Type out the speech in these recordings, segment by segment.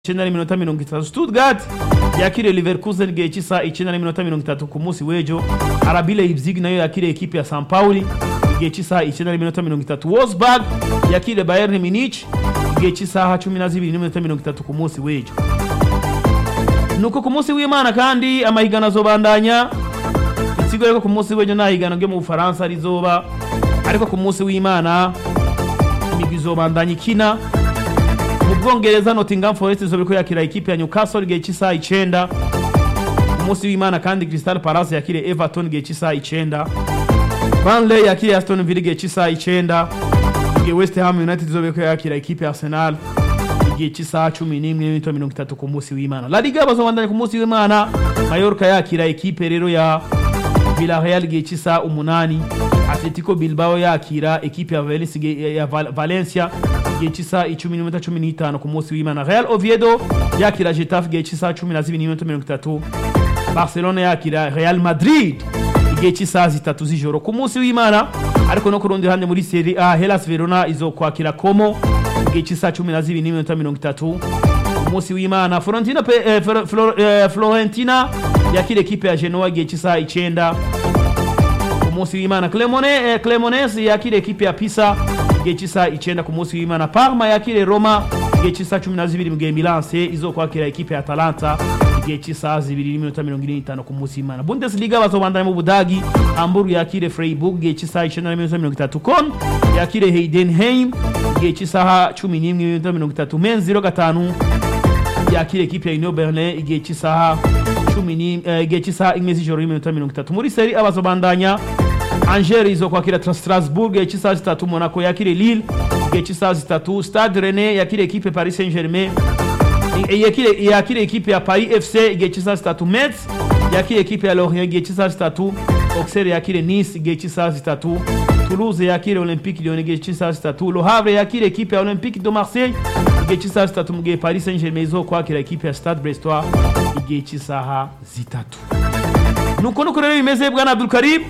icyenda n'iminota mirongo itatu stuttgart yakiriye leverkusen igihe cy'isaha icyenda n'iminota mirongo itatu ku munsi w'ejo arabi leipzig nayo yakiriye ekipe ya san pauli igihe cy'isaha icyenda n'iminota mirongo itatu wolfsburg yakiriye bayern munich igihe cy'isaha cumi na zibiri n'iminota mirongo itatu ku munsi w'ejo nuko ku munsi w'imana kandi amahiganwa azobandanya ikigo rero ku munsi w'ejo nta higanwa ryo mu bufaransa rizoba ariko ku munsi w'imana imigwi izobandanya ikina mu bwongereza nottingham forest izo biriko yakira ikipe ya newcastle igihe cy'isaha icenda ku munsi w'imana kandi crystal palace yakiriye everton igihe cy'isaha icenda burnley yakiriye aston villa igihe cy'isaha icenda igihe west ham united izo biriko yakira ikipe ya arsenal igihe cy'isaha cumi n'imwe n'iminota mirongo itatu ku munsi w'imana la liga bazobandanya ku munsi w'imana mayorka yakira ikipe rero ya villarreal igihe cy'isaha umunani atletico bilbao yakira ekipe ya Valencia, ya Val- valencia igihe cy'isaha icumi n'iminota cumi n'itanu ku munsi w'imana real oviedo yakira getafe igihe cy'isaha cumi na zibiri n'iminota mirongo itatu barcelona yakira real madrid igihe cy'isaha zitatu z'ijoro ku munsi w'imana ariko no ku rundi ruhande muri seri a hellas verona izokwakira como igihe cy'isaha cumi na zibiri n'iminota mirongo itatu ku munsi w'imana florentina, pe, eh, Flo- Flo- eh, florentina yakira ekipe ya genoa igihe cy'isaha icenda ku munsi w'imana Clemone, eh, clemonese yakira ekipe ya pisa igihe cy'isaha icenda ku munsi w'imana parma yakire roma igihe cy'isaha cumi na zibiri mu gihe milanse izokwakira ekipe ya atalanta igihe cy'isaha zibiri n'iminota mirongo ine n'itanu ku munsi w'imana bundesliga bazobandanya mu budagi hamburg yakire freiburg igihe cy'isaha icenda n'iminota mirongo itatu kon yakire heidenheim igihe cy'isaha cumi n'imwe n'iminota mirongo itatu men zero gatanu yakira ekipe ya union berlin igihe cy'isaha cumi ni eh, igihe cy'isaha imwe z'ijoro n'iminota mirongo itatu muri seri abazobandanya angers izokwakira Tra- strasbourg igihe cy'isaha zitatu monaco yakire lille igihe cy'isaha zitatu stade rene yakire ekipe paris saint germain I- yakire yakire ekipe ya paris fc igihe cy'isaha zitatu metz yakire ekipe ya lorient igihe cy'isaha zitatu auxerre yakire nice igihe cy'isaha zitatu toulouse yakire olympique lyon igihe cy'isaha zitatu le havre yakire ekipe ya olympique de marseille igihe cy'isaha zitatu mu gihe paris saint germain izokwakira ekipe ya stade brestois igihe cy'isaha zitatu nuko nuko rero bimeze bwana abdulkarim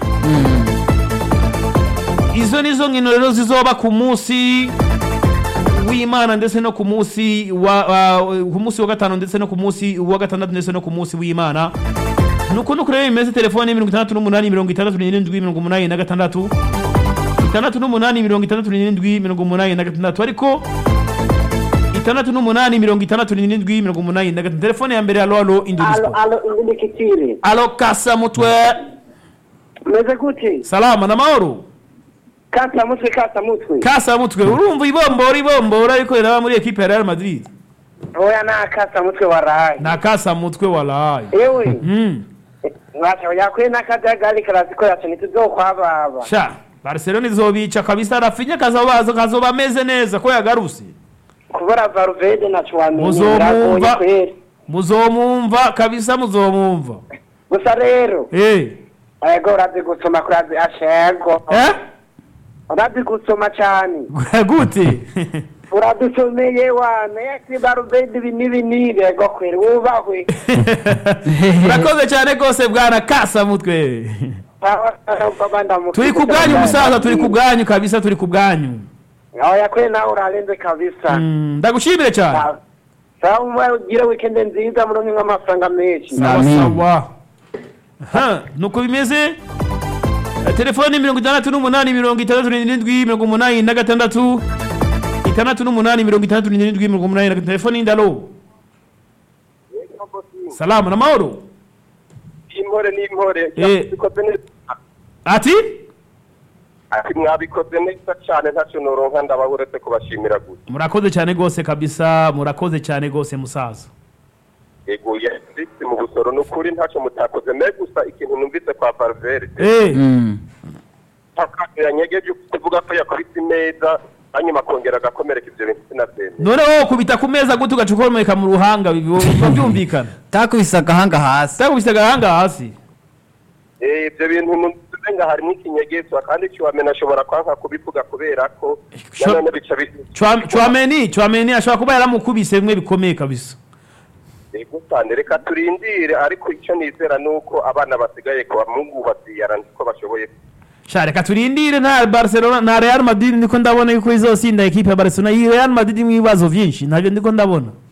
izo nizo nkino rero zizoba ku munsi w'imana ndetse no ku munsi wa wa- ku munsi wa gatanu ndetse no ku munsi wa gatandatu ndetse no ku munsi w'imana nuko nuko rero bimeze telefone mirongo itandatu n'umunani mirongo itandatu n'irindwi mirongo umunani na gatandatu itandatu n'umunani mirongo itandatu n'irindwi mirongo umunani na gatandatu ariko itandatu n'umunani mirongo itandatu n'irindwi mirongo umunani na gatandatu telefone ya mbere alo alo induri alo sport alo inguni kitiri alo kasa mutwe meze gute salama na mahoro kasa mutwe kasa mutwe kasa mutwe urumva ibombora ibombora ariko iraba muri ekipe ya real madrid oya na kasa mutwe waraye na kasa mutwe walayi ewe mm. mwasha yakwe n'akajagari karasiko yacu ntituzokwababa sha barcelona izobica kabisa rafinya kazoba kazoba ameze neza ko yagaruse kubura varuvede naco wamenye Muzomumva. biragoye kweri muzomumva kabisa muzomumva gusa rero eh ego urazi gusoma kurazi ashego eh urazi gusoma cane gute uradusomeye wana yati varuvede ibi n'ibi n'ibi ego kweri wubahwe urakoze cyane rwose bwana kasa mutwe turi ku bwanyu musaza turi ku bwanyu kabisa turi ku bwanyu oya kweri nawe urarenze kabisa Mm, ndagushimire cyane sawa umwe ugire weekend nziza muronke nk'amafaranga menshi sawa Amin. sawa Ha, nuko bimeze Eh, telefoni mirongo itandatu n'umunani mirongo itandatu n'irindwi mirongo umunani na gatandatu itandatu n'umunani mirongo itandatu n'irindwi mirongo umunani na gatandatu telefoni y'indalo salamu na mahoro impore n'impore Eh. bikoze neza ati ati mwabikoze neza cyane ntacyo noronka ndaba uretse kubashimira gusa murakoze cyane rwose kabisa murakoze cyane rwose musaza yego yanditse mu busoro ni ukuri ntacyo mutakoze me gusa ikintu numvise kwa Valverde eh Mm. takatu yanyegeje kuvuga ko yakubise imeza hanyuma akongera agakomereka ibyo bintu sinabyemeye none wowe kubita ku meza gute ugaca ukomeka mu ruhanga biba biba byumvikana takubise agahanga hasi utakubise agahanga hasi Eh, ibyo bintu numvise nga harimo ikinyegezo kandi kiwamena ashobora kwanka kubivuga kubera ko Sho- nanone bica bi- Chwa- chwameni chwameni ashobora kuba yaramukubise bimwe bikomeye kabisa yego cyane reka turindire ariko icyo nizera ni uko abana basigaye kuba mungu baziyara ko bashoboye sha reka turindire nta barcelona nta real madrid ndiko ndabona yuko izosinda ekipe ya barcelona iyi real madrid mu ibibazo vyinshi ntabyo ndiko ndabona